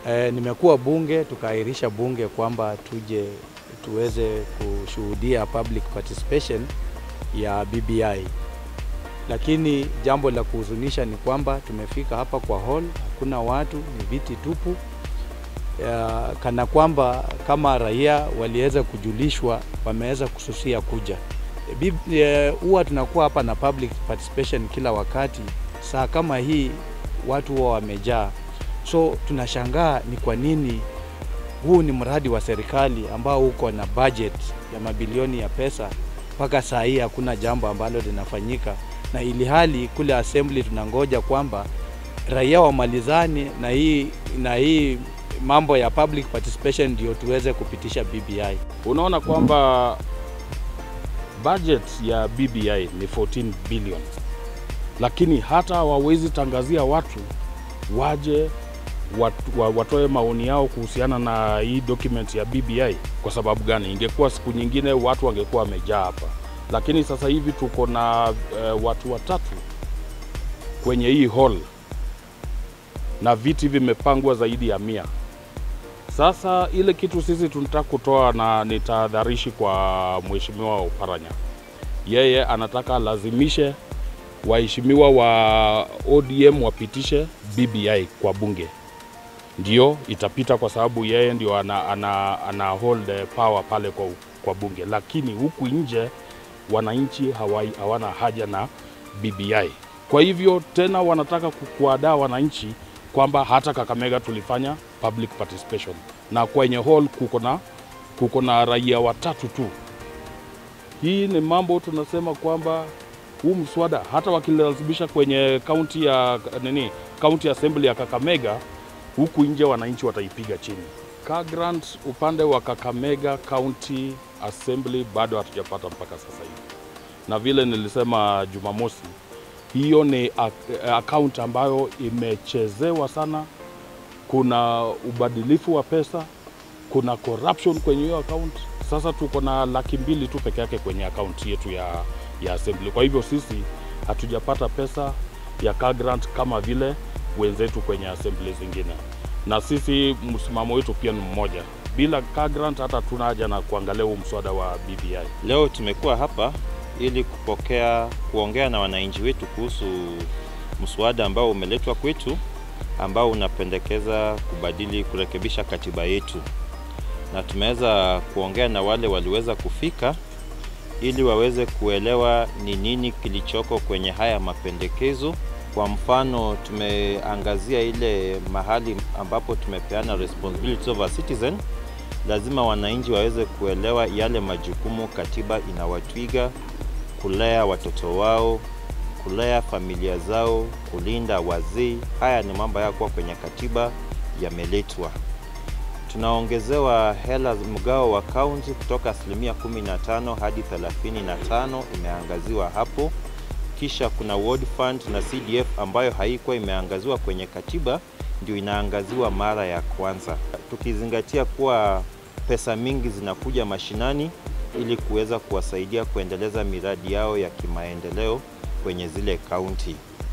E, nimekuwa bunge tukaahirisha bunge kwamba tuje tuweze kushuhudia public participation ya BBI, lakini jambo la kuhuzunisha ni kwamba tumefika hapa kwa hall, hakuna watu, ni viti tupu ya, kana kwamba kama raia waliweza kujulishwa wameweza kususia kuja. Huwa tunakuwa hapa na public participation kila wakati, saa kama hii watu huwa wamejaa, so tunashangaa ni kwa nini huu ni mradi wa serikali ambao uko na budget ya mabilioni ya pesa, mpaka saa hii hakuna jambo ambalo linafanyika, na ili hali kule assembly tunangoja kwamba raia wamalizane na hii na hii mambo ya public participation ndio tuweze kupitisha BBI. Unaona kwamba budget ya BBI ni 14 billion, lakini hata hawawezi tangazia watu waje watu, wa- watoe maoni yao kuhusiana na hii document ya BBI. Kwa sababu gani? Ingekuwa siku nyingine watu wangekuwa wamejaa hapa, lakini sasa hivi tuko na uh, watu watatu kwenye hii hall na viti vimepangwa zaidi ya mia. Sasa ile kitu sisi tunataka kutoa na ni tahadharishi kwa mheshimiwa Oparanya, yeye anataka alazimishe waheshimiwa wa ODM wapitishe BBI kwa bunge, ndio itapita kwa sababu yeye ndio ana, ana, ana hold power pale kwa, kwa bunge, lakini huku nje wananchi hawai- hawana haja na BBI. Kwa hivyo tena wanataka ku- kuwadaa wananchi kwamba hata Kakamega tulifanya public participation na kwenye hall kuko na kuko na raia watatu tu. Hii ni mambo tunasema kwamba huu mswada hata wakilazimisha kwenye kaunti ya nini, kaunti assembly ya Kakamega, huku nje wananchi wataipiga chini. Car grant upande wa Kakamega County Assembly bado hatujapata mpaka sasa hivi, na vile nilisema Jumamosi, hiyo ni ak- account ambayo imechezewa sana. Kuna ubadilifu wa pesa, kuna corruption kwenye hiyo account. Sasa tuko na laki mbili tu peke yake kwenye account yetu ya, ya assembly. Kwa hivyo sisi hatujapata pesa ya car grant kama vile wenzetu kwenye assembly zingine, na sisi msimamo wetu pia ni mmoja, bila car grant hata tuna haja na kuangalia huu mswada wa BBI. Leo tumekuwa hapa ili kupokea kuongea na wananchi wetu kuhusu mswada ambao umeletwa kwetu ambao unapendekeza kubadili kurekebisha katiba yetu, na tumeweza kuongea na wale waliweza kufika ili waweze kuelewa ni nini kilichoko kwenye haya mapendekezo. Kwa mfano, tumeangazia ile mahali ambapo tumepeana responsibilities of a citizen lazima wananchi waweze kuelewa yale majukumu katiba inawatwiga: kulea watoto wao, kulea familia zao, kulinda wazee. Haya ni mambo yakuwa kwenye katiba yameletwa. Tunaongezewa hela mgao wa kaunti kutoka asilimia 15 hadi 35 imeangaziwa hapo. Kisha kuna ward fund na CDF ambayo haikuwa imeangaziwa kwenye katiba, ndio inaangaziwa mara ya kwanza, tukizingatia kuwa pesa mingi zinakuja mashinani ili kuweza kuwasaidia kuendeleza miradi yao ya kimaendeleo kwenye zile kaunti.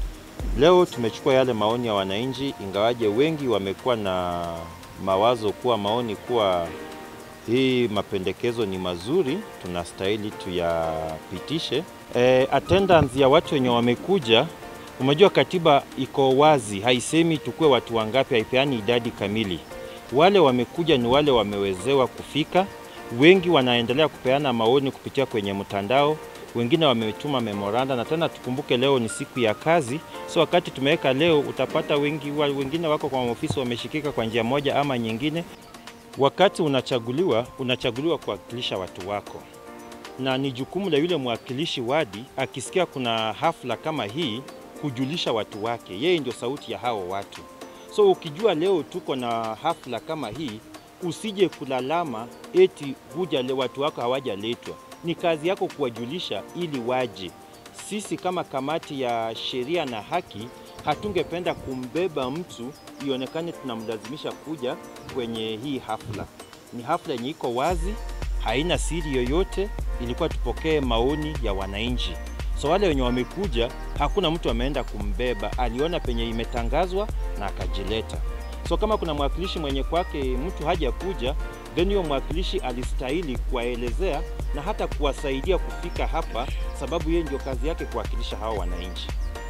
Leo tumechukua yale maoni ya wananchi, ingawaje wengi wamekuwa na mawazo kuwa maoni kuwa hii mapendekezo ni mazuri, tunastahili tuyapitishe. E, attendance ya watu wenye wamekuja, umejua katiba iko wazi, haisemi tukue watu wangapi, haipeani idadi kamili. Wale wamekuja ni wale wamewezewa kufika. Wengi wanaendelea kupeana maoni kupitia kwenye mtandao, wengine wametuma memoranda, na tena tukumbuke leo ni siku ya kazi, so wakati tumeweka leo, utapata wengi wa- wengine wako kwa ofisi wameshikika kwa njia moja ama nyingine. Wakati unachaguliwa, unachaguliwa kuwakilisha watu wako, na ni jukumu la yule mwakilishi wadi, akisikia kuna hafla kama hii, kujulisha watu wake. Yeye ndio sauti ya hao watu. So ukijua leo tuko na hafla kama hii, usije kulalama eti huja le watu wako hawajaletwa. Ni kazi yako kuwajulisha ili waje. Sisi kama kamati ya sheria na haki hatungependa kumbeba mtu ionekane tunamlazimisha kuja kwenye hii hafla. Ni hafla yenye iko wazi, haina siri yoyote, ilikuwa tupokee maoni ya wananchi. So wale wenye wamekuja, hakuna mtu ameenda kumbeba, aliona penye imetangazwa na akajileta. So kama kuna mwakilishi mwenye kwake mtu haja kuja, then huyo mwakilishi alistahili kuwaelezea na hata kuwasaidia kufika hapa, sababu yeye ndio kazi yake kuwakilisha hao wananchi.